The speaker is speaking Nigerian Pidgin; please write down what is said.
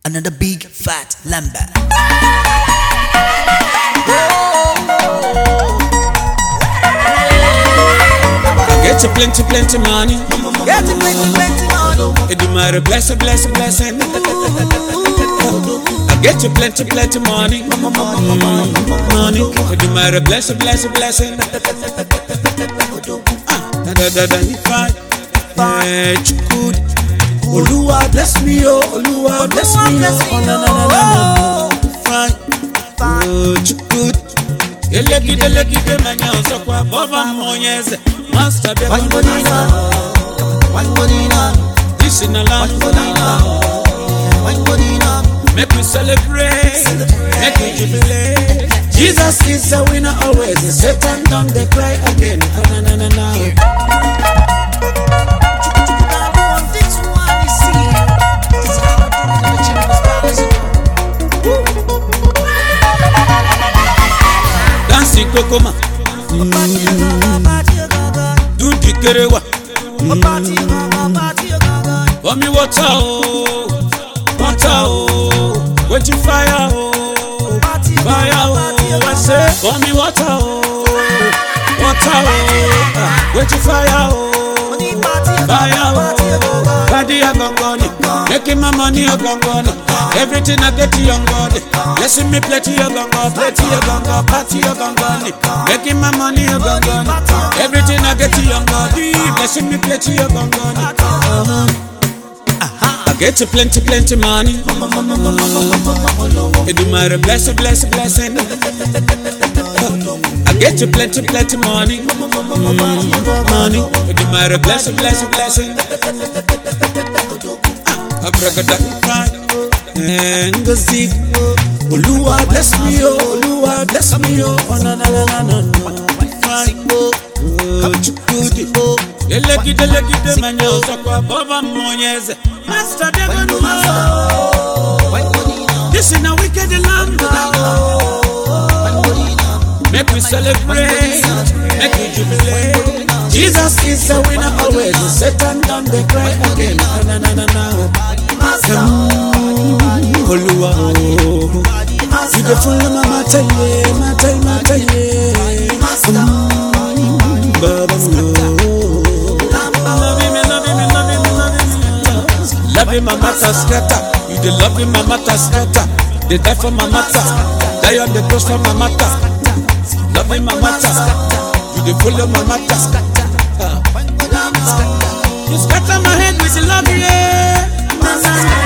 Another big fat lumber. I get you plenty, plenty money. Get it, plenty, plenty money. It do matter, blessing, blessing, blessing. I get you plenty, plenty money. Money. It do matter, blessing, blessing, blessing. Ah, da da da da, you fine. Yeah, you good. Oluwa bless me, oh, Oluwa bless me, oh, na na na na na. Fine, oh, you good. Elegide, elegide, manya osokwa, baba monyeze. Master, be One bonina. One bonina. This in a land, One bonina. make we celebrate, make we jubilate. Jesus is a winner always. Satan don't they cry again. Ah, na, na, na, na. Dancing kokoma, do the kerewa, pour me water oh, water oh, wait you fire oh, fire oh, I say pour me water oh, water oh, ah, wait you fire oh. Fire, oh, body a gongoni, making my money a gongoni. Everything I get to young body. Blessing me play to your gongo, play to your gongo, party your gongoni. Making my money a gongoni. Everything I get to young body. Blessing me play to your gongoni. I get you plenty, plenty money. It do matter, blessing, blessing, blessing. I get you plenty, plenty money. Mm, money. It do matter, blessing, blessing, blessing. Ah, Abracadabra, right? Ngozi, Oluwa bless me, oh, Oluwa bless me, oh, oh na na na na na na. Right? Oh, Chukudi, delegide, delegide, manya osakwa, baba monyeze. Master, they're gonna know. This is a wicked land. Make we celebrate, make we jubilate. Jesus is a winner always. Satan done the cry again. Na na na na. Mm, Oluwa oh, you the full of my matter, yeah, matter, matter, yeah. Mm, Baba oh, love him, love him, love him, love him. Love him, my matter scatter. You the love him, my matter scatter. They die for my matter. Die on the cross for my matter. Love him, my matter. You the full of my matter. Ah. You scatter my head with your love, yeah.